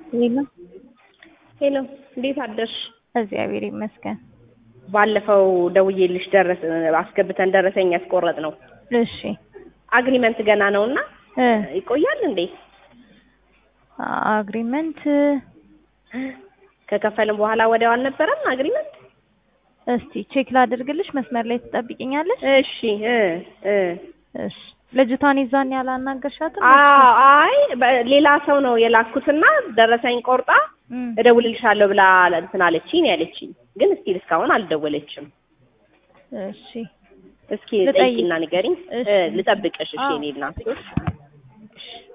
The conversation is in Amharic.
ሄሎ ሄሎ እንዴት አደርሽ? እግዚአብሔር ይመስገን። ባለፈው ደውዬልሽ ደረስ አስገብተን ደረሰኝ ያስቆረጥ ነው እሺ አግሪመንት ገና ነውና እ ይቆያል እንዴ? አግሪመንት ከከፈልን በኋላ ወዲያው አልነበረም አግሪመንት? እስቲ ቼክ ላድርግልሽ። መስመር ላይ ትጠብቂኛለሽ? እሺ እ እ እሺ ልጅቷን ይዛን ያላናገርሻትም? አ- አይ በ- ሌላ ሰው ነው የላኩትና ደረሰኝ ቆርጣ እም፣ እደውልልሻለሁ ብላ እንትን አለችኝ ያለችኝ፣ ግን እስቲል እስካሁን አልደወለችም። እሺ እስኪ ልጠይቅ። ጠይቂና ንገሪኝ። እሺ። እ ልጠብቅሽ። እሺ አዎ። እኔ እናት